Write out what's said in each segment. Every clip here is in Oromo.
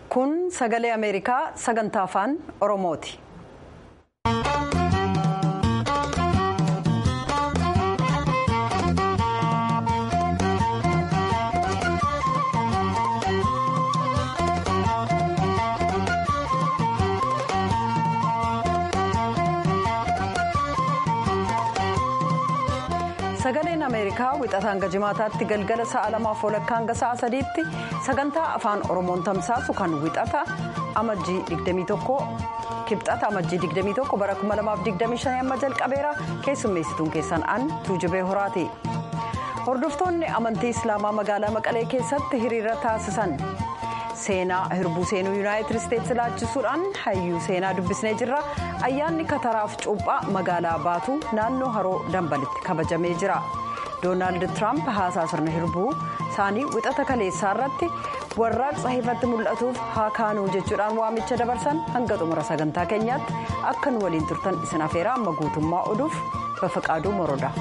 kun sagalee ameerikaa sagantaa afaan oromooti. sagaleen ameerikaa wixata hanga jimaataatti galgala sa'a lamaaf walakkaa hanga sa'a sadiitti sagantaa afaan oromoon tamsaasu kan wixata amajjii 21 kibxata amajjii 21 bara 2025 amma jalqabeera keessummeessituun keessan an tuujubee horaati hordoftoonni amantii islaamaa magaalaa maqalee keessatti hiriira taasisan seenaa hirbuu seenuu yuunaayitid isteetsi laachisuudhaan hayyuu seenaa dubbisnee jirra ayyaanni kataraaf cuuphaa magaalaa baatuu naannoo haroo dambalitti kabajamee jira doonaald tiraamp haasaa sirna hirbuu isaanii wixata kaleessaa irratti warraaqsa ifatti mul'atuuf haa kaanuu jechuudhaan waamicha dabarsan hanga xumura sagantaa keenyaatti akka nu waliin turtan isin afeeraa amma guutummaa oduuf bafaqaaduu moroodha.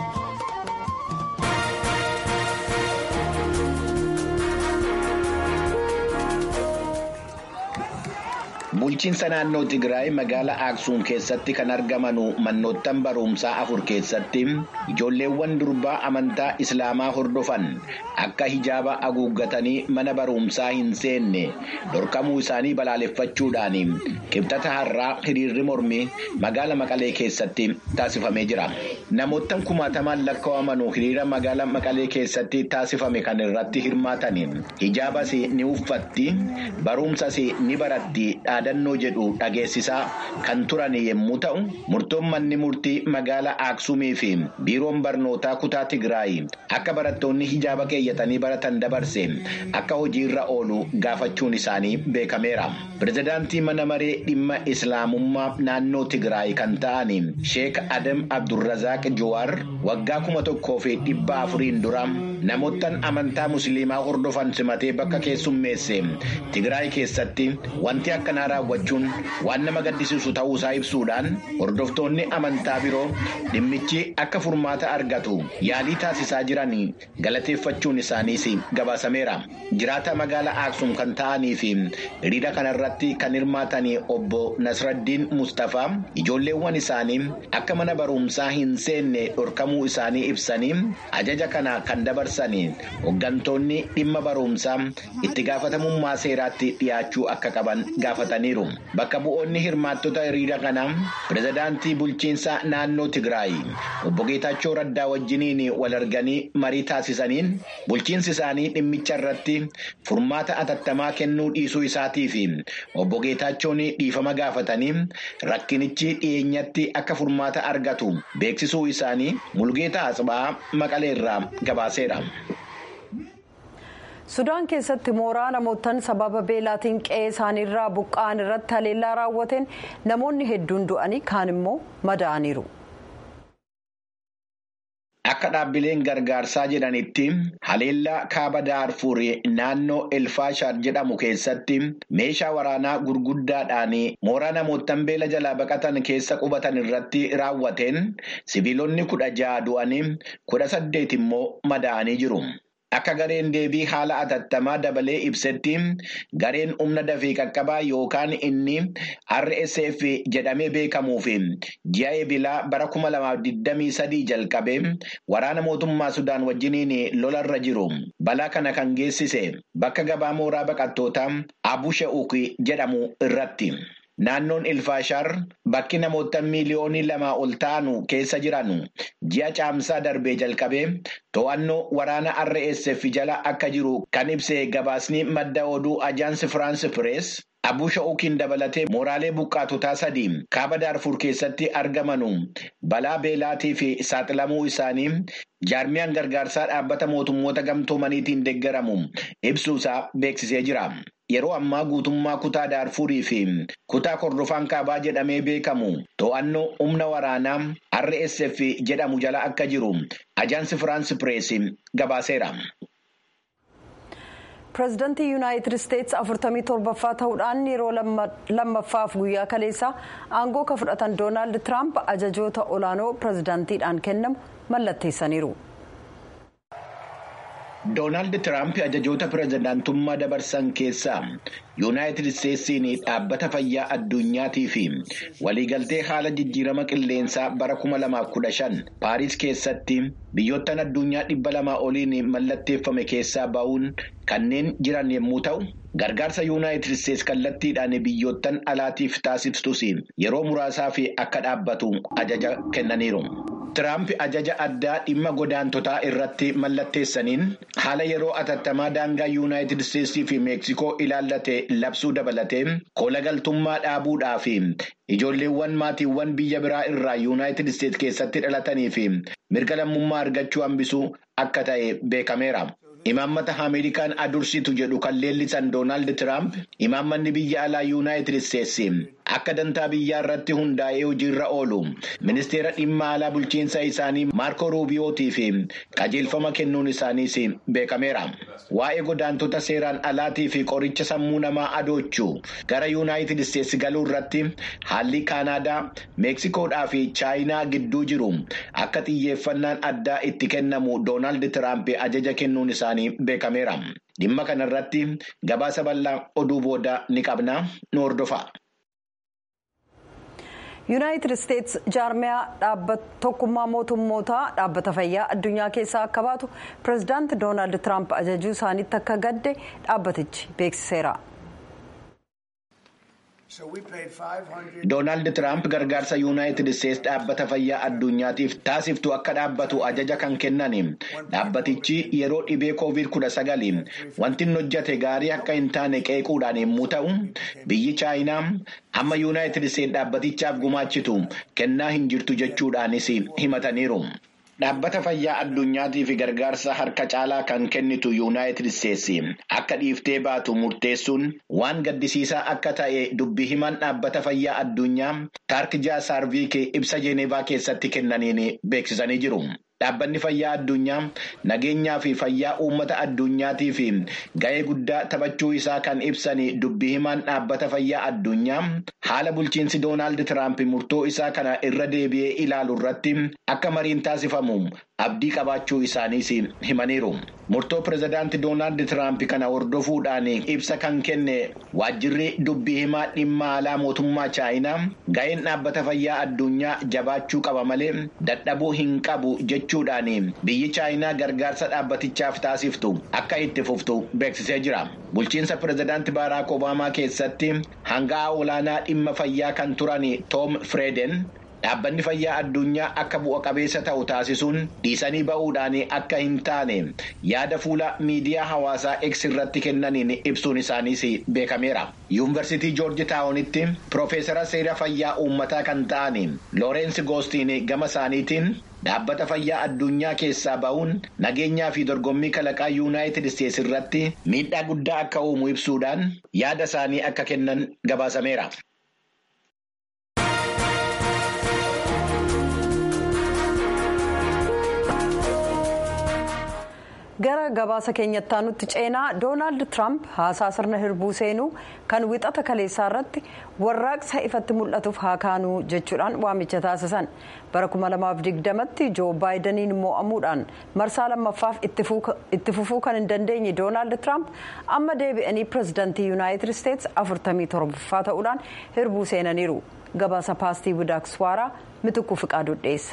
bulchiinsa naannoo tigraay magaalaa aaksuum keessatti kan argamanu manoottan barumsaa afur keessatti ijoolleewwan durbaa amantaa islaamaa hordofan akka hijaaba haguuggatanii mana barumsaa hin seenne dhorkamuu isaanii balaaleffachuudhaan kibxata har'aa hiriirri mormii magaala maqalee keessatti taasifamee jira namoottan kumaatamaan lakkaa'amanu hiriira magaala maqalee keessatti taasifame kan irratti hirmaatan hijaabas ni uffatti barumsas ni baratti. dhaadannoo jedhu dhageessisaa kan turan yommuu ta'u murtoon manni murtii magaalaa aaksumii fi biiroon barnootaa kutaa tigraay akka barattoonni hijaaba keeyyatanii baratan dabarse akka hojiirra oolu gaafachuun isaanii beekameera pirezidaantii mana maree dhimma islaamummaa naannoo tigraay kan ta'an sheek adam abdurrazaaq jawaar waggaa kuma tokkoo fi dhibba afuriin dura namoottan amantaa musliimaa hordofan simatee bakka keessummeesse tigraay keessatti wanti akkanaa raawwachuun waan nama gaddisiisu ta'uusaa ibsuudhaan hordoftoonni amantaa biroo dhimmichi akka furmaata argatu yaalii taasisaa jiran galateeffachuun isaaniis gabaasameera jiraata magaalaa aaksum kan ta'anii fi hiriira kanarratti kan hirmaatan obbo nasraddiin mustafaa ijoolleewwan isaanii akka mana barumsaa hin seenne dhorkamuu isaanii ibsanii ajaja kana kan dabarsan hooggantoonni dhimma barumsaa itti gaafatamummaa seeraatti dhiyaachuu akka qaban gaafatan. bakka bu'oonni hirmaattota hiriira kanaa pirezidaantii bulchiinsa naannoo tigraay obbo geetaachoo raddaa wajjiniin wal arganii marii taasisaniin bulchiinsi isaanii dhimmicha irratti furmaata atattamaa kennuu dhiisuu isaatii fi obbo geetaachoon dhiifama gaafatanii rakkinichi dhiyeenyatti akka furmaata argatu beeksisuu isaanii mulgeeta asxaa maqaleerraa gabaaseera. sudaan keessatti mooraa namootaan sababa beelaatiin qe'ee isaaniirraa buqqa'an irratti haleellaa raawwateen namoonni hedduun du'anii kaan immoo madaa'aniiru. Akka dhaabbileen gargaarsaa jedhanitti haleellaa kaaba daarfuur naannoo elfaashar jedhamu keessatti meeshaa waraanaa gurguddaadhaan mooraa namootaan beela jalaa baqatan keessa qubatan irratti raawwateen sibiilonni kudha ja'a du'anii kudha saddeet immoo madaa'anii jiru. Akka gareen deebii haala atattamaa dabalee ibsetti gareen humna dafee qaqqabaa yookaan inni RSF jedhamee beekamuu fi ji'a eebilaa bara 2023 jalqabee waraana mootummaa Sudaan wajjiniin lolarra jiru. Balaa kana kan geessise bakka gabaa mooraa baqattootaa Abu Sha'uuk jedhamu irratti. Naannoon Ilfaashar bakki namoota miiliyoonii lamaa ol ta'anu keessa jiran ji'a caamsaa darbee jalqabee to'annoo waraana RSF jala akka jiru kan ibse gabaasni madda oduu ajaansi Firaansi Pirees. Abuu Sha'uukiin dabalatee mooraalee buqqaatotaa sadii kaaba daarfur keessatti argamanu balaa beelaatii fi saaxilamuu isaanii jaarmiyaan gargaarsaa dhaabbata mootummoota gamtoomaniitiin deeggaramu ibsuusaa beeksisee jira. Yeroo ammaa guutummaa kutaa daarfurii fi kutaa kordofaan kaabaa jedhamee beekamu to'annoo humna waraanaa RSF jedhamu jala akka jiru ajaansi Firaansi Pirees gabaaseera. pireezidantii yuunaayitid isteetsi afurtamii torbaffaa ta'uudhaan yeroo lammaffaaf guyyaa kaleessaa aangoo ka fudhatan doonaald tiraamp ajajoota olaanoo pireezidantiidhaan kennamu mallatteessaniiru. Doonaald Tiraamp ajajoota pirezidaantummaa dabarsan keessaa yuunaayitid isteetsiin dhaabbata fayyaa addunyaatii fi waliigaltee haala jijjiirama qilleensaa bara 2015 Paariis keessatti biyyoottan addunyaa dhibba lamaa oliin mallatteeffame keessaa ba'uun kanneen jiran yommuu ta'u. Gargaarsa yuunaayitid isteetsi kallattiidhaan biyyoottan alaatiif taasiftus yeroo muraasaa fi akka dhaabbatu ajaja kennaniiru. Tiraamp ajaja addaa dhimma godaantotaa irratti mallatteessaniin haala yeroo atattamaa daangaa yuunaayitid isteetsii fi meeksikoo ilaallate labsuu dabalatee kola galtummaa dhaabuudhaa fi ijoolleewwan maatiiwwan biyya biraa irraa yuunaayitid isteetsi keessatti dhalatanii fi mirga lammummaa argachuu hambisuu akka ta'e beekameera. Imaammata Ameerikaan adursitu jedhu kan leellisan Doonaald Tiraamp imaammanni biyya alaa yuunaayitid isteetsi akka dantaa biyyaa irratti hundaa'ee hojiirra oolu ministeera dhimma alaa bulchiinsa isaanii Maarko Ruubiyootii fi qajeelfama kennuun isaaniis beekameera. Waa'ee godaantota seeraan alaatii fi qoricha sammuu namaa adoochuu gara yuunaayitid isteetsi galuu irratti haalli Kaanaadaa, Meeksikoodhaa fi Chaayinaa gidduu jiru akka xiyyeeffannaan addaa itti kennamu Doonaald Tiraamp ajaja kennuun isaanii beekameera. Dhimma kanarratti gabaasa bal'aa oduu booda ni qabna nu hordofa. yuunaayitid isteetsi jaarmiyaa tokkummaa mootummootaa dhaabbata fayyaa addunyaa keessaa akka baatu pireezidaanti doonaald tiraamp ajajuu isaaniitti akka gadde dhaabbatichi beeksiseera. Doonaald Tiraamp gargaarsa yuunaayitid isteetsi dhaabbata fayyaa addunyaatiif taasiftu akka dhaabbatu ajaja kan kennan dhaabbatichi yeroo dhibee koovid kudha sagali wanti inni hojjate gaarii akka hin taane qeequudhaan yommuu ta'u biyyi chaayinaa hamma yuunaayitid isteetsi dhaabbatichaaf gumaachitu kennaa hin jirtu jechuudhaanis himataniiru. Dhaabbata fayyaa addunyaatii fi gargaarsa harka caalaa kan kennitu yuunaayitid isteetsi akka dhiiftee baatu murteessuun waan gaddisiisaa akka ta'e dubbii himan dhaabbata fayyaa addunyaa taark jaasaarviik ibsa jeenevaa keessatti kennaniin beeksisanii jiru. Dhaabbanni fayyaa addunyaa nageenyaa fi fayyaa uummata addunyaatii fi ga'ee guddaa taphachuu isaa kan ibsan dubbii himaan dhaabbata fayyaa addunyaa haala bulchiinsi Doonaald Tiraamp murtoo isaa kana irra deebi'ee ilaalu irratti akka mariin taasifamu abdii qabaachuu isaaniis himaniiru. Murtoo pireezidaanti Doonaald Tiraamp kana hordofuudhaan ibsa kan kenne waajjirri dubbii himaa dhimma alaa mootummaa Chaayinaa ga'een dhaabbata fayyaa addunyaa jabaachuu qaba malee dadhabuu hin qabu jechuudhaan biyyi Chaayinaa gargaarsa dhaabbatichaaf taasiftu akka itti fuftu beeksisee jira. Bulchiinsa pireezidaanti Baaraak Obaamaa keessatti hanga'aa olaanaa dhimma fayyaa kan turan Toom Fireeden. Dhaabbanni fayyaa addunyaa akka bu'a qabeessa ta'u taasisuun dhiisanii ba'uudhaan akka hin taane yaada fuula miidiyaa hawaasaa X irratti kennaniin ibsuun isaaniis beekameera. Yuunivarsiitii Joorji Taawunitti Piroofeesara seera fayyaa uummataa kan ta'an Loorensi Goostiin gama isaaniitiin dhaabbata fayyaa addunyaa keessaa ba'uun nageenyaa fi dorgommii kalaqaa yuunaayitid isteetsi irratti miidhaa guddaa akka uumu ibsuudhaan yaada isaanii akka kennan gabaasameera. gara gabaasa keenyatti aanutti ceenaa doonaald tiraamp haasaa sirna hirbuu seenuu kan wixata kaleessaa irratti warraaqsa ifatti mul'atuuf haa kaanuu jechuudhaan waamicha taasisan bara 2020tti joo baayidaniin mo'amuudhaan marsaa lammaffaaf itti fufuu kan hin dandeenye doonaald tiraamp amma deebi'anii pireezidantii yuunaayitid isteetsi 47ffaa ta'uudhaan hirbuu seenaniiru gabaasa paastii budaakswaaraa mitukkuu fiqaaduu dhiyeessa.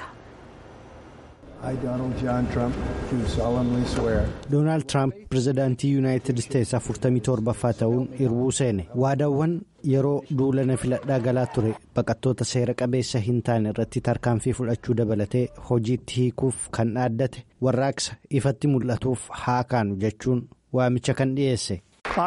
doonaald tiraamp pireezidaantii yuunaayitid isteetsi 47ffaa ta'uun hirbuu seene waadaawwan yeroo duulana filadhaa galaa ture baqattoota seera qabeessa hin taane irratti tarkaanfii fudhachuu dabalatee hojiitti hiikuuf kan dhaaddate warraaqsa ifatti mul'atuuf haa kaanu jechuun waamicha kan dhiyeesse.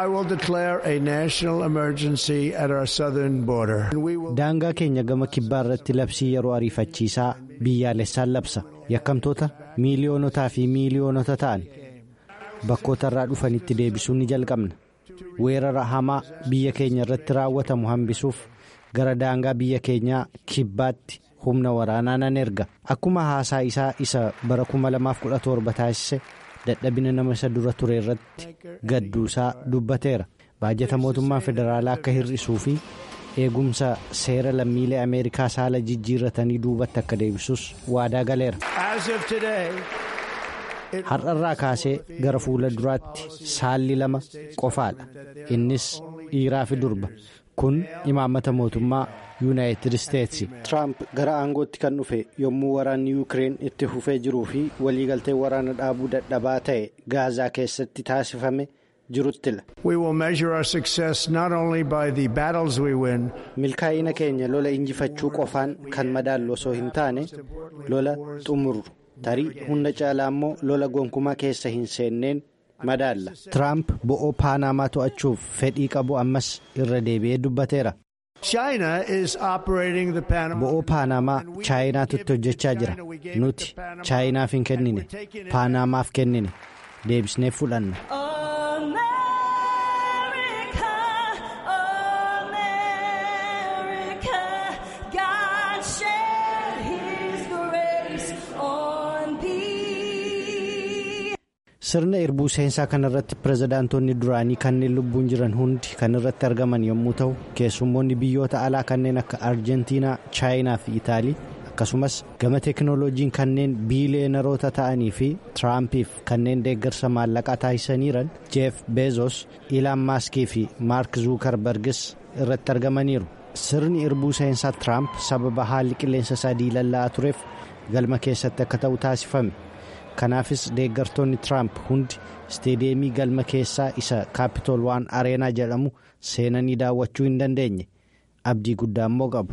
daangaa keenya gama kibbaa irratti labsii yeroo ariifachiisaa biyyaalessaan labsa yakkamtoota miiliyoonotaa fi miiliyoonota ta'an bakkoota irraa dhufanitti deebisuu ni jalqabna weerara hamaa biyya keenya irratti raawwatamu hambisuuf gara daangaa biyya keenyaa kibbaatti humna waraanaa nan erga akkuma haasaa isaa isa bara 2017 taasise dadhabina nama isa dura ture irratti gadduusaa dubbateera baajata mootummaa federaalaa akka hir'isuu fi eegumsa seera lammiilee ameerikaa saala jijjiirratanii duubatti akka deebisus waadaa galeera. har'arraa kaasee gara fuula duraatti saalli lama qofaadha innis dhiiraa fi durba kun imaammata mootummaa yuunaayitid isteetsi. tiraamp gara aangootti kan dhufe yommuu waraanni yuukireen itti fufee jiruu fi waliigaltee waraana dhaabuu dadhabaa ta'e gaazaa keessatti taasifame. milkaa'ina keenya lola injifachuu qofaan kan madaallu osoo hin taane lola xumurru tarii hunda caalaa immoo lola gonkumaa keessa hin seenneen madaalla. tiraamp bo'oo paanamaa to'achuuf fedhii qabu ammas irra deebi'ee dubbateera. bo'oo paanamaa chaayinaatutti hojjechaa jira nuti chaayinaaf hin kennine paanamaaf kennine deebisnee fudhanna. sirna irbuu seensaa kanarratti pirezidaantonni duraanii kanneen lubbuun jiran hundi kan irratti argaman yommuu ta'u keessummoonni biyyoota alaa kanneen akka arjentiinaa chaayinaa fi itaalii akkasumas gama teekinooloojiin kanneen biiliyeenaroota ta'anii fi tiraampiif kanneen deeggarsa maallaqaa taasisaniiran jeef beezos ilaan maaskii fi maark zuukarbergis irratti argamaniiru sirni irbuu seensaa tiraamp sababa haalli qilleensa isaa diilalla'aa tureef galma keessatti akka ta'u taasifame. kanaafis deeggartoonni tiraamp hundi isteediyeemii galma keessaa isa kaapitool waan areenaa jedhamu seenanii daawwachuu hin dandeenye abdii guddaa immoo qabu.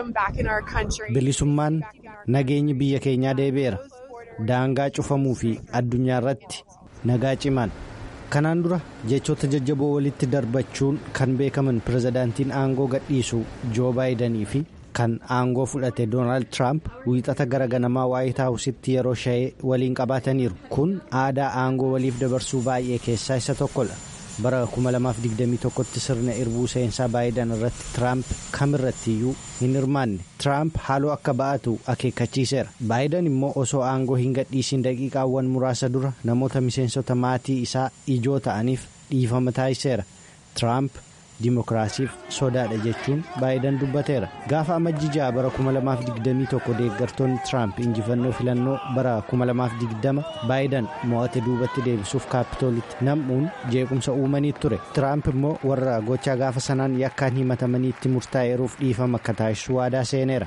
bilisummaan nageenyi biyya keenyaa deebi'eera daangaa cufamuu fi addunyaa irratti nagaa cimaan kanaan dura jechoota jajjaboo walitti darbachuun kan beekaman pirezidaantiin aangoo gadhiisu joo baayidanii fi. kan aangoo fudhate doonaald tiraamp wiixata gara ganamaa waayit haawusitti yeroo sha'ee waliin qabaataniiru kun aadaa aangoo waliif dabarsuu baay'ee keessaa isa tokkodha bara 2021tti sirna irbuu seensaa baayidan irratti tiraamp kamirratti iyyuu hin hirmaanne tiraamp haaloo akka ba'atu akeekkachiiseera baayidan immoo osoo aangoo hin gadhiisin daqiiqaawwan muraasa dura namoota miseensota maatii isaa ijoo ta'aniif dhiifama taasiseera tiraamp. Dimookiraasiif sodaadha jechuun baayidan dubbateera gaafa amajjii ja'a bara 2021 deeggartoonni tiraamp injifannoo filannoo bara 2020 baayidan mo'ate duubatti deebisuuf kaapitoolitti nam'uun jeequmsa uumanii ture tiraamp immoo warra gochaa gaafa sanaan yakkaan himatamanii itti murtaa'eeruuf dhiifama akka taasisu waadaa seeneera.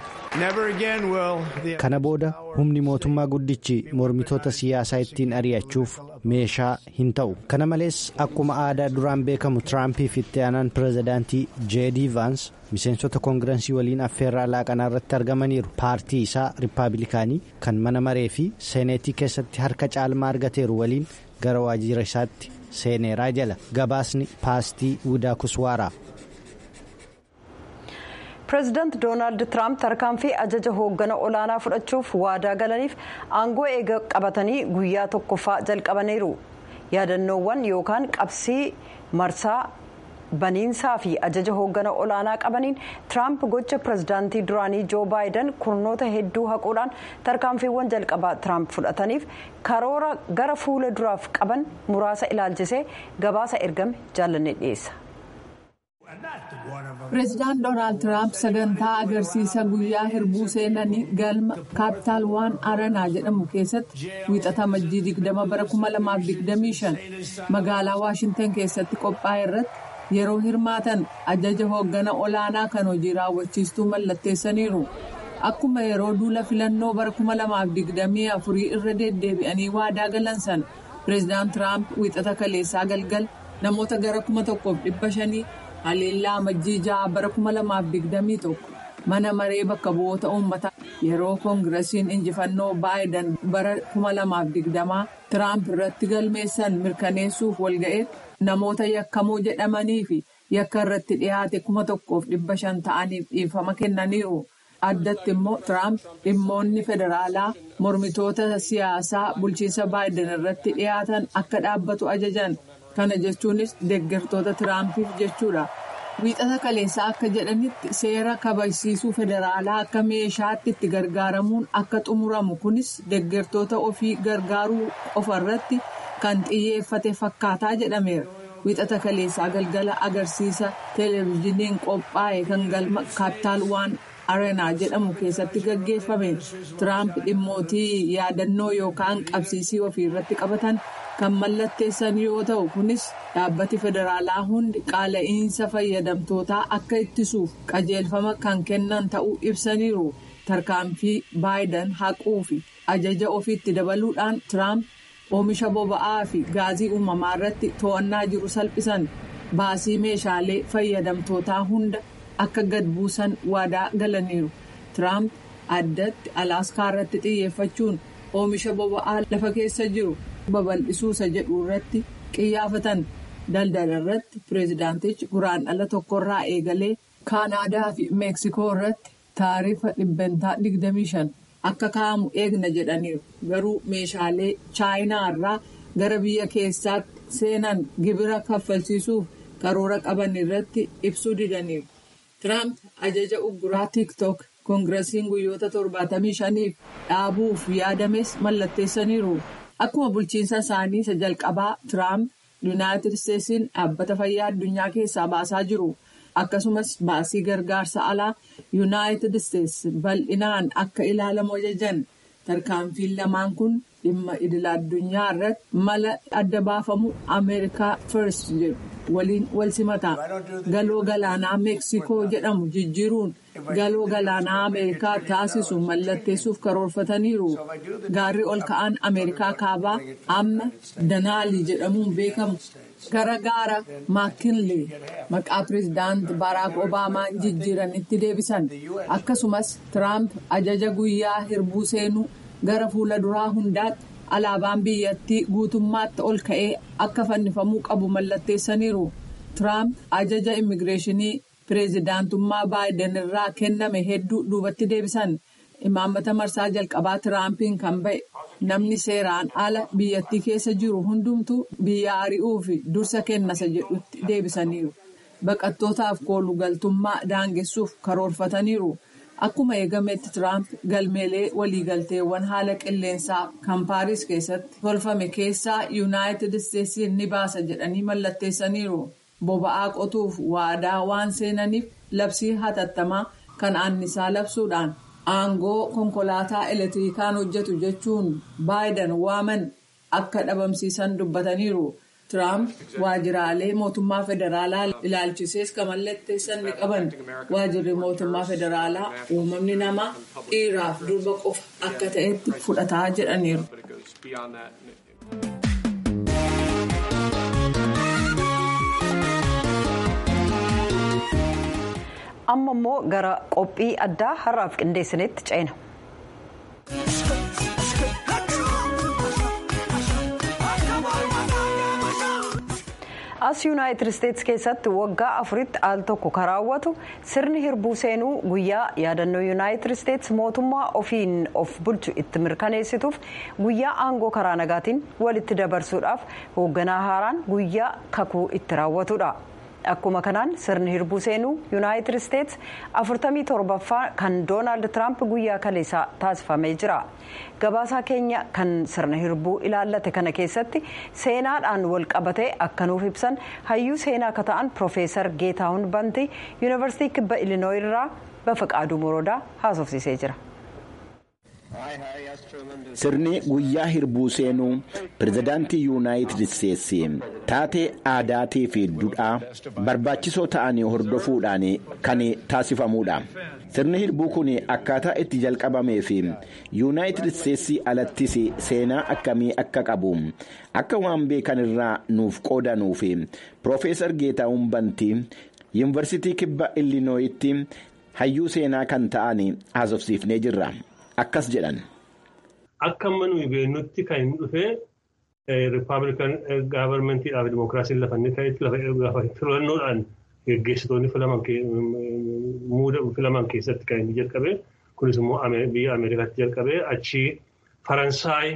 kana booda humni mootummaa guddichi mormitoota siyaasaa ittiin ari'achuuf meeshaa hin ta'u kana malees akkuma aadaa duraan beekamu tiraampiif itti aanaan pirezidaantii jeedii vaans miseensota koongirensii waliin affeerraa laaqanaa irratti argamaniiru paartii isaa riippaabilikaanii kan mana maree fi seeneetii keessatti harka caalmaa argateeru waliin gara waajjira isaatti seeneeraa jala gabaasni paastii widaa kuswaaraa. pireezidaant doonaald tiraamp tarkaanfii ajaja hooggana olaanaa fudhachuuf waadaa galaniif aangoo eega qabatanii guyyaa tokkoffaa jalqabaniiru yaadannoowwan yookaan qabsii marsaa baniinsaa fi ajaja hooggana olaanaa qabaniin tiraamp gocha pireezidaantii duraanii joo baayidan kurnoota hedduu haquudhaan tarkaanfiiwwan jalqabaa tiraamp fudhataniif karoora gara fuula duraaf qaban muraasa ilaalchisee gabaasa ergame jaallanne dhiyeessa. pireezidaant doonaald tiraamp sagantaa agarsiisa guyyaa hirbuu seenanii galma kaapitaal waan aranaa jedhamu keessatti wiixata amajjii 20 bara 2025 magaalaa waashintan keessatti qophaa'e irratti yeroo hirmaatan ajaja hooggana olaanaa kan hojii raawwachiistuu mallatteessaniiru akkuma yeroo duula filannoo bara 2024 irra deddeebi'anii waadaa galan sana pireezidaant tiraamp wiixata kaleessaa galgal namoota gara 1500 haleellaa amajjii ja'a bara 2021 mana maree bakka bu'oota uummataa yeroo koongirasiin injifannoo baayidan bara 2020 tiraamp irratti galmeessan mirkaneessuuf walga'eetti namoota yakkamoo jedhamanii fi yakka irratti dhiyaate 1500 ta'aniif dhiifama kennaniiru. addatti immoo tiraamp dhimmoonni federaalaa mormitoota siyaasaa bulchiinsa baayidan irratti dhiyaatan akka dhaabbatu ajajan. kana jechuunis deeggartoota tiraampiif jechuudha wiixata kaleessaa akka jedhanitti seera kabajsiisuu federaalaa akka meeshaatti itti gargaaramuun akka xumuramu kunis deeggartoota ofii gargaaruu qofa irratti kan xiyyeeffate fakkaataa jedhameera wiixata kaleessaa galgala agarsiisa televezyiiniin qophaa'e kan galma kaapitaal waan areenaa jedhamu keessatti gaggeeffame tiraamp dhimmootii yaadannoo yookaan qabsiisii ofii irratti qabatan kan mallatteessan yoo ta'u kunis dhaabbati federaalaa hundi qaala'iinsa fayyadamtootaa akka ittisuuf qajeelfama kan kennan ta'uu ibsaniiru tarkaanfii baayidan haquu fi ajaja ofiitti dabaluudhaan tiraamp oomisha boba'aa fi gaazii uumamaa irratti to'annaa jiru salphisan baasii meeshaalee fayyadamtootaa hunda akka gad buusan waadaa galaniiru tiraamp addatti alaaskaa irratti xiyyeeffachuun oomisha boba'aa lafa keessa jiru babal'isuusa jedhu irratti qiyyaafatan daldala irratti pireezidaantichi guraandhala tokkorraa eegalee kaanaadaa fi meeksikoo irratti taarifa dhibbantaa 25 akka kaa'amu eegna jedhaniiru garuu meeshaalee chaayinaa irraa gara biyya keessaatti seenan gibira kaffalchiisuuf karoora qaban irratti ibsuu didaniiru. Tiraamp ajaja ugguraa tiiktook koongirasiin guyyoota 75f dhaabuuf yaadames mallatteessaniiru. Akkuma bulchiinsa isaanii isa jalqabaa Tiraamp yuunaayitid isteetsiin dhaabbata fayyaa addunyaa keessaa baasaa jiru. Akkasumas baasii gargaarsa alaa yuunaayitid isteetsi bal'inaan akka ilaalamu ajajan tarkaanfiin lamaan kun dhimma idil addunyaa irratti mala adda baafamu ameerikaa first jedhu waliin wal simata galoo galaanaa meeksikoo jedhamu jijjiiruun galoo galaanaa ameerikaa taasisu mallatteessuuf karoorfataniiru gaarri ol ka'aan ameerikaa kaabaa amma danaalii jedhamuun beekamu. gara gaara maakinlee maqaa pireezidaant baaraak obaamaan jijjiiranitti deebisan akkasumas tiraamp ajaja guyyaa hirbuu seenuu gara fuula duraa hundaatti alaabaan biyyattii guutummaatti ol ka'ee akka fannifamuu qabu mallatteessaniiru tiraamp ajaja immigireeshinii pireezidaantummaa baayiden irraa kenname hedduu duubatti deebisan imaammata marsaa jalqabaa tiraampiin kan ba'e. namni seeraan ala biyyattii keessa jiru hundumtuu biyya ari'uu fi dursa kennasa jedhutti deebisaniiru baqattootaaf koolugaltummaa daangessuuf karoorfataniiru akkuma eegametti tiraamp galmeelee waliigalteewwan haala qilleensaa kan paaris keessatti tolfame keessaa yuunaayitid isteetsiin ni baasa jedhanii mallatteessaniiru boba'aa qotuuf waadaa waan seenaniif labsii hatattamaa kan annisaa labsuudhaan. aangoo konkolaataa elektirikaan hojjetu jechuun baayidan waaman akka dhabamsiisan dubbataniiru tiraamp waajjiraalee mootummaa federaalaa ilaalchisees kan mallatteessan ni qaban waajjirri mootummaa federaalaa uumamni namaa dhiiraaf durba qofa akka ta'etti fudhataa jedhaniiru. amma immoo gara qophii addaa har'aaf qindeessinetti ceena. as yuunaayitid isteetsi keessatti waggaa afuritti al tokko kan raawwatu sirni hirbuu seenuu guyyaa yaadannoo yuunaayitid isteetsi mootummaa ofiin of bulchu itti mirkaneessituuf guyyaa aangoo karaa nagaatiin walitti dabarsuudhaaf hoogganaa haaraan guyyaa kakuu itti raawwatudha. akkuma kanaan sirni hirbuu seenuu yuunaayitid isteetsi afurtamii torbaffaa kan doonaald tiraamp guyyaa kaleessaa taasifamee jira gabaasaa keenya kan sirna hirbuu ilaallate kana keessatti seenaadhaan wal qabatee akka nuuf ibsan hayyuu seenaa akka ta'an piroofeesar geetaahun bantii yuunivarsiitii kibba ilinooyi irraa bafaqaaduu moroodaa haasofsiisee jira. Sirni guyyaa hirbuu seenuu pirezidaantii yuunaayitid isteetsi taatee aadaatii fi duudhaa barbaachisoo ta'anii hordofuudhaan kan taasifamudha. Sirni hirbuu kun akkaataa itti jalqabamee fi yuunaayitid isteetsi alattis seenaa akkamii akka qabu akka waan beekan irraa nuuf qoodanuuf piroofeesar Geetaahun Bantii yuunivarsiitii kibba Illinooyitti hayyuu seenaa kan ta'an haasofsiifnee jirra. Akkas jedhan. Akka amma nuyi beeknutti kan inni dhufee rippaabilikan gaavarmentiidhaaf dimookiraasiin lafa inni ta'etti lafa filannoodhaan geggeessitoonni filaman keessatti kan inni jalqabe kunis immoo biyya Ameerikaatti jalqabee achi Faransaay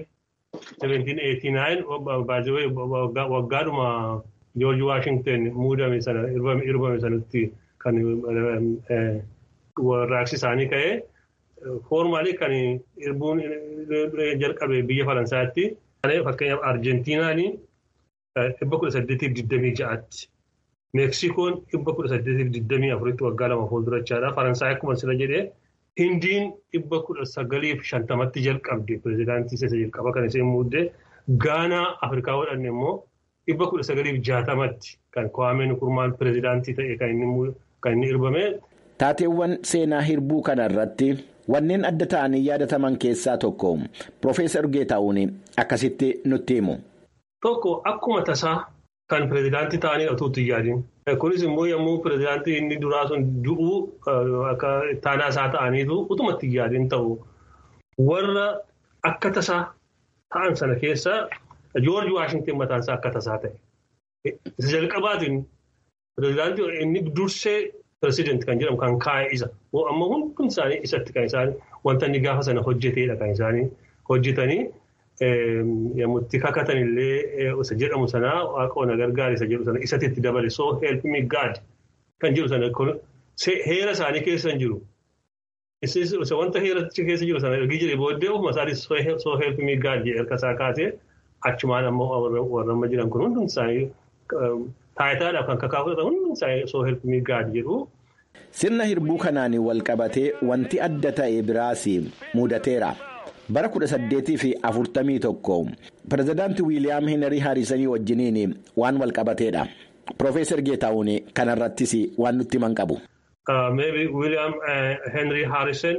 1789 waggaadhuma Joorji Waashington muudame sana irbame sanatti kan warraaqsi isaanii ka'ee. Foormaalii kan hirbuun jalqabe biyya Faransaatti. Fakkeenyaaf Arjentiinaan dhibba kudha saddeetiif digdamii ja'aatti Meeksikoon dhibba kudha saddeetiif digdamii afuritti waggaa lama fuuldurachaadha. Faransaay akkuma sila jedhee Hindiin dhibba kudha sagaliif shantamatti jalqabde pirezidaantii isa jalqaba kan isheen muuddee Gaanaa Afrikaa godhanne immoo dhibba kudha sagaliif jaatamatti kan Kwame Nkrummaan pirezidaantii ta'e kan inni irbame. Taateewwan seenaa hirbuu kana irratti wanneen adda ta'anii yaadataman keessaa tokko Profeesar Geetaa'uun akkasitti nutti himu. Tokko akkuma tasaa kan pirezidaantii ta'anii otuutti yaadin. Kunis immoo yommuu pirezidaantii inni duraa sun du'uu akka taanaa isaa ta'aniitu utumatti yaadin ta'u warra akka tasaa ta'an sana keessa Joorji Waashington mataan isaa akka tasaa ta'e. Isa jalqabaatiin pirezidaantii inni dursee pirezidaantii kan jedhamu kan kaa'e isa. Amma hundi isaanii isatti kan isaan wanta inni gaafa sana hojjeteedha kan isaanii hojjetanii. Yommuu itti kakatan illee isa jedhamu sanaa waaqoon gargaara isa jedhu sana isatti itti dabale soo help me God kan jedhu sana heera isaanii keessa hin jiru. Isa wanta heera keessa jiru sana ergi jedhee booddee ofuma isaatii soo help me God jedhee harka isaa kaasee achumaan ammoo warra amma jiran kun hundi isaanii taayitaadhaaf kan kakaafatan hundi isaanii soo help me God jedhu. Sirna hirbuu kanaan wal qabatee wanti adda ta'e biraas mudateera. bara kudha saddeetii fi afurtamii tokko pirezidaantii wiiliyaam heenarii haarisanii wajjiniin waan wal qabateedha Profeesar Geetaa'uun kanarrattis waan nutti himan qabu. Meebi wiiliyaam heenarii haarisen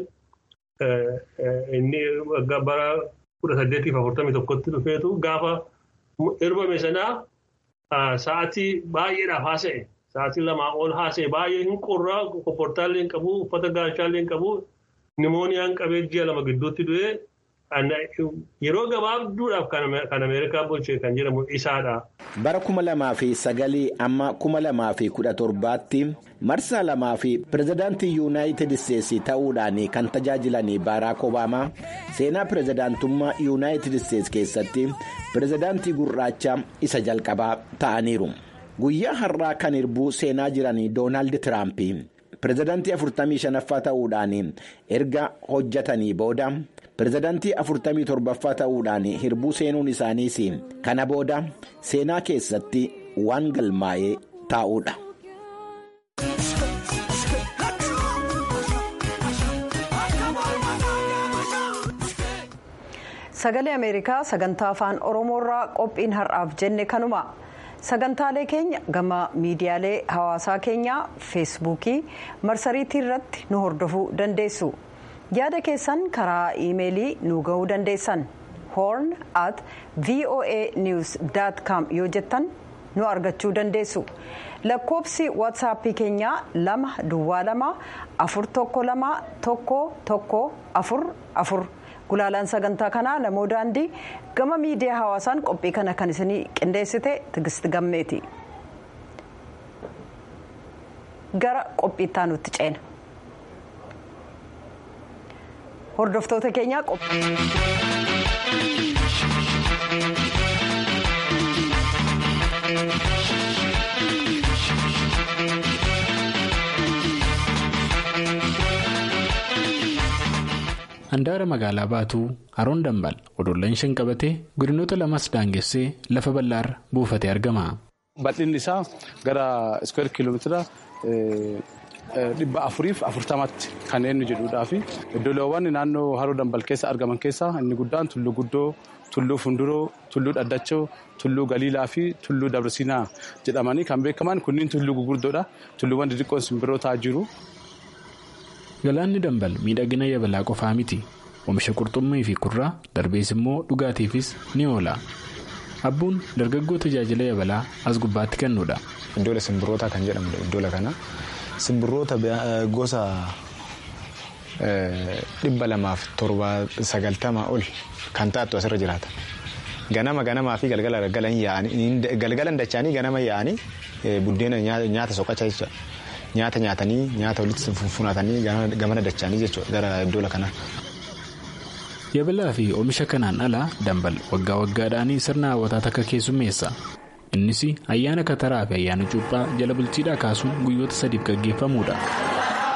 inni bara kudha saddeetii fi afurtamii tokkotti dhufeetu gaafa hirbame sanaa sa'aatii baay'eedhaaf haasa'e sa'aatii lamaa ol haasa'e baay'ee hin qorraa kopportaallee hin qabu uffata gaachaallee hin qabu nimooniyaan qabee ji'a lama gidduutti du'ee. Yeroo gabaabduudhaaf kan Ameerikaa bulche kan jedhamu isaadha. Bara kuma lamaa fi sagalii amma kuma lamaa fi kudha torbaatti marsaa lamaa fi pirezidaantii yuunaayitid isteetsi ta'uudhaan kan tajaajilan baaraak obaamaa seenaa pirezidaantummaa yuunaayitid isteetsi keessatti pirezidaantii gurraacha isa jalqabaa ta'aniiru. Guyyaa har'aa kan hirbuu seenaa jiran Doonaald Tiraamp pirezidaantii afurtamii shanaffaa ta'uudhaan erga hojjetanii booda. pirezidaantii afurtamii torbaffaa ta'uudhaan hirbuu seenuun isaaniis kana booda seenaa keessatti waan galmaa'ee taa'uudha. sagalee ameerikaa sagantaa afaan oromoorraa qophiin har'aaf jenne kanuma sagantaalee keenya gama miidiyaalee hawaasaa keenyaa feesbuukii marsariitii irratti nu hordofuu dandeessu. yaada keessan karaa iimeelii nu ga'uu dandeessan horn at voa news com yoo jettan nu argachuu dandeessu lakkoobsi waatsaappii keenyaa lama duwwaa lama afur tokko lama tokko tokko afur afur gulaalaan sagantaa kanaa namoo daandii gama miidiyaa hawaasaan qophii kana kan isinii qindeessite tigist gammeeti gara qophiittaa nutti ceena. hordoftoota keenyaa handaara magaalaa baatuu haroon dambal odollaan shan qabatee godinoota lamas daangessee lafa bal'aarra buufatee argama. bal'inni isaa gara iskweer kiiloomeetira. dhibba afuriif afurtamatti kan inni jedhuudhaa fi iddoowwan naannoo haroo dambal keessa argaman keessaa inni guddaan tulluu guddoo tulluu funduroo tulluu dhaddachoo tulluu galiilaa fi tulluu dabarsinaa jedhamanii kan beekaman kunniin tulluu gugurdoodha tulluuwwan xixiqqoon simbirrootaa jiru. galaanni dambal miidhagina yabalaa qofaa miti oomisha qurxummii fi kurraa darbees immoo dhugaatiifis ni oola abbuun dargaggoo tajaajila yabalaa as gubbaatti kennuudha. iddoo simbirrootaa kan jedhamudha iddoo kana. simbirroota gosa dhibba lamaaf torba sagaltama ol kan taatu asirra jiraata. Ganama ganamaa fi galgala galgalan dachaanii ganama yaa'anii buddeena nyaata soqachaa jechuudha. Nyaata nyaatanii nyaata walitti funfunatanii gamana dachaanii jechuudha gara iddoo kanaa. Yabalaa fi oomisha kanaan alaa dambal waggaa waggaadhaan sirna hawwataa takka keessummeessa. innis ayyaana kataraa fi ayyaana cuuphaa jala bultiidhaa kaasuun guyyoota sadiif gaggeeffamuudha.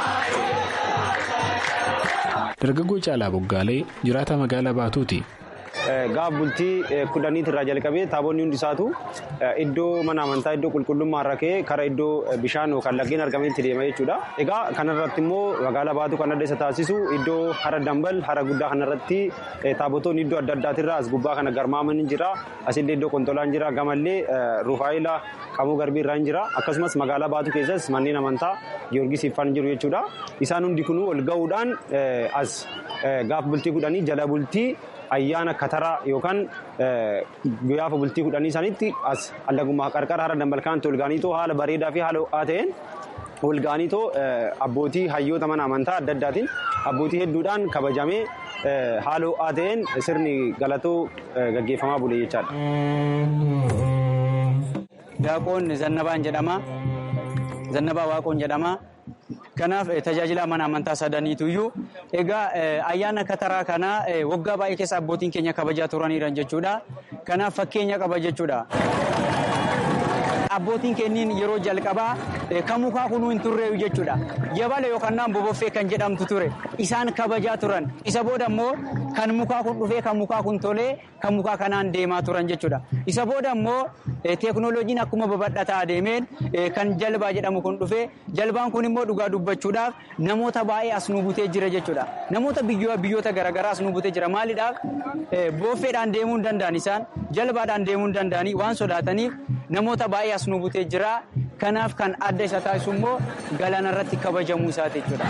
dargaggoo caalaa boggaalee jiraata magaalaa baatuuti gaaf bultii kudhaniit irraa jalqabee taaboonni hundi isaatu iddoo mana amantaa iddoo qulqullummaa irra ka'ee kara iddoo bishaan yookaan laggeen argametti deema jechuudha. Egaa kanarratti immoo magaalaa baatu kan adda isa taasisu iddoo hara dambal hara guddaa kanarratti taabotoonni iddoo adda addaatirraa as gubbaa kana garmaaman jira asillee iddoo kontolaan jira gamallee rufaayila qamoo garbii irraa jira akkasumas magaalaa baatu keessas manneen amantaa giyoorgis ifaan jiru jechuudha. Isaan hundi kunuu ol ga'uudhaan as gaaf bultii kudhanii jala bultii ayyaana kataraa yookaan guyyaa bultii kudhanii sanitti as allagummaa qarqara hara dambalkaanti ol gaaniitoo haala bareedaa fi haala ho'aa ta'een ol gaaniitoo abbootii hayyoota mana amantaa adda addaatiin abbootii hedduudhaan kabajamee haala ho'aa ta'een sirni galatoo gaggeeffamaa bule jechaadha. Daaqoon Zannabaan jedhama. Zannabaa Waaqoon jedhama. Kanaaf tajaajila mana amantaa sadaniitu iyyuu egaa ayyaana kataraa kana waggaa baay'ee keessa abbootiin keenya kabajaa turaniiran jechuudha. Kanaaf fakkeenya qaba jechuudha. Abbootiin keenyiin yeroo jalqabaa kan mukaa kunuu hin turreeyu jechuudha. Yabala yookaan boboffee kan jedhamtu ture. Isaan kabajaa turan. Isa booda immoo kan mukaa kun dhufee kan mukaa kun tolee kan mukaa kanaan deemaa turan jechuudha. Isa booda immoo teeknooloojiin akkuma babal'ataa adeemeen kan jalbaa jedhamu kun dhufee jalbaan kun immoo dhugaa dubbachuudhaaf namoota baay'ee as nu butee jira jechuudha. Namoota biyyoota garaagaraa as nu butee jira. Maaliidhaaf booffeedhaan deemuu hin danda'an isaan jalbaadhaan deemuu hin danda'anii waan sodaataniif namoota baay'ee as nu butee jira. Kanaaf kan adda isa taasisu immoo galaana irratti kabajamuu isaati jechuudha.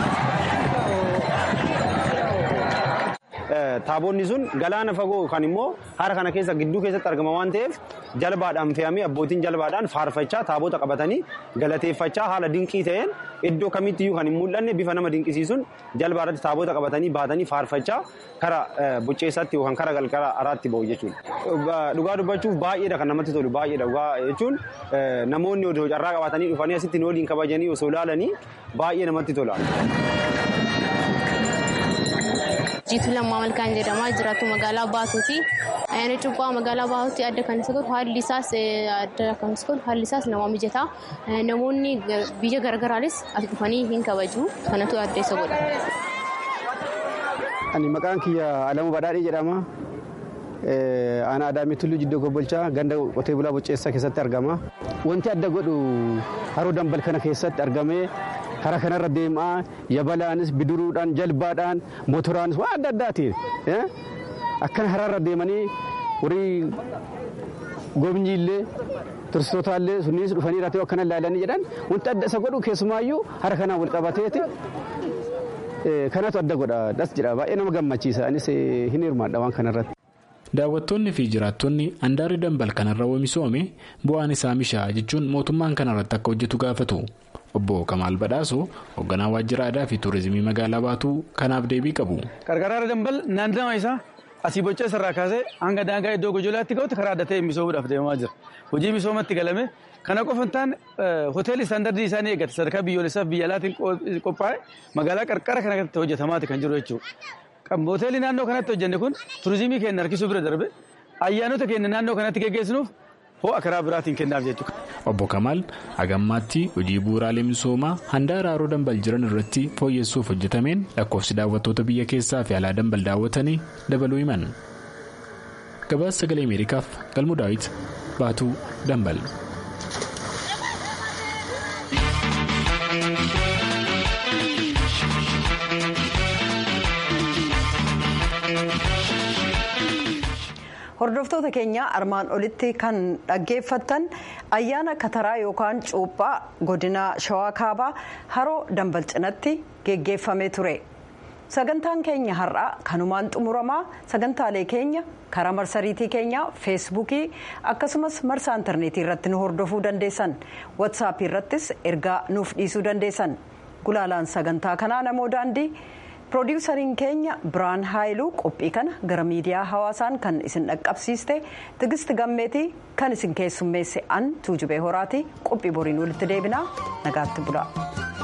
Taaboonni sun galaana fagoo kan immoo hara kana keessa gidduu keessatti argama waan ta'eef jalbaadhaan fe'amee abbootiin jalbaadhaan faarfachaa taabota qabatanii galateeffachaa haala dinqii ta'een iddoo kamittiyyuu kan hin mul'anne bifa nama dinqisiisuun jalbaarratti taabota qabatanii baatanii faarfachaa kara bucceessaatti yookaan kara galgala araatti ba'u jechuudha. Dhugaa dubbachuuf baay'eedha kan namatti tolu baay'eedha dhugaa jechuun namoonni odoo carraa qabatanii dhufanii asitti waliin kabajanii osoo ilaalanii baay'ee namatti tola. Jiituu Lammaa Malkaan jedhama. Jiraattu magaalaa Baatuuti. Ayyaana Cuuphaa magaalaa Baatuutti adda kan isa godhu haalli isaas adda kan isa godhu haalli isaas nama mijataa. Namoonni biyya garaagaraanis as dhufanii hin kabaju. Kanatu adda isa godha. Ani maqaan kiyya Alamuu Badhaadhee jedhama. Aanaa Adaamii Tulluu Jiddoo Gobbolchaa ganda qotee bulaa Bocceessaa keessatti argama. Wanti adda godhu haroo dambal kana keessatti argamee karaa kanarra deemaa yabalaanis bidiruudhaan jalbaadhaan motoraanis waan adda addaatiin akkana haraarra deemanii horii gomnyiillee turistootallee sunniis dhufanii irratti akkana ilaalanii jedhan wanti adda isa godhu keessumaayyuu hara kanaan wal qabateeti kanatu adda godha das jedha baay'ee nama gammachiisa anis hin hirmaadha waan kanarratti. Daawwattoonni fi jiraattonni handaarri dambal kanarra oomishoome bu'aan isaa mishaa jechuun mootummaan kanarratti akka hojjetu gaafatu. Obbo Kamaal Badhaasoo hoogganaa waajjira aadaa fi tuurizimii magaalaa baatuu kanaaf deebii qabu. Qarqara dambal naannawaa isaa asii Bocceessa irraa kaasee hanga daangaa iddoo gojolaatti ga'utti karaa adda ta'e misoomuudhaaf deemaa jira. Hojii misoomatti galame kana qofa hin taane hoteelli istaandardii isaanii eeggate sadarkaa biyyoolessaaf biyya alaatiin qophaa'e magaalaa qarqara kana irratti hojjetamaati kan jiru jechuudha. Hoteelli naannoo kanatti hojjenne kun tuurizimii keenya harkisuu bira darbe ayyaanota keenya naannoo kanatti geggeessinuuf ho'a karaa biraatiin kennaaf jechuudha. Obbo Kamaal hagammaatti hojii bu'uuraalee misoomaa handaara haroo dambal jiran irratti fooyyessuuf hojjetameen lakkoofsi daawwattoota biyya keessaa fi alaa dambal daawwatanii dabaluu himan. Gabaasa sagalee Ameerikaaf galmuu daawwit baatuu dambal. hordoftoota keenya armaan olitti kan dhaggeeffattan ayyaana kataraa yookaan cuuphaa godina shawaa kaabaa haroo dambal cinatti geggeeffamee ture sagantaan keenya har'aa kanumaan xumuramaa sagantaalee keenya karaa marsariitii keenya feesbuukii akkasumas marsaa intarneetii irratti nu hordofuu dandeessan watsaappii irrattis ergaa nuuf dhiisuu dandeessan gulaalaan sagantaa kanaa namoo daandii. piroodiwusariin keenya biraan haayiluu qophii kana gara miidiyaa hawaasaan kan isin dhaqqabsiiste tigisti gammeetii kan isin keessummeesse an tuujubee horaati qophii boriin walitti deebinaa nagaatti bula.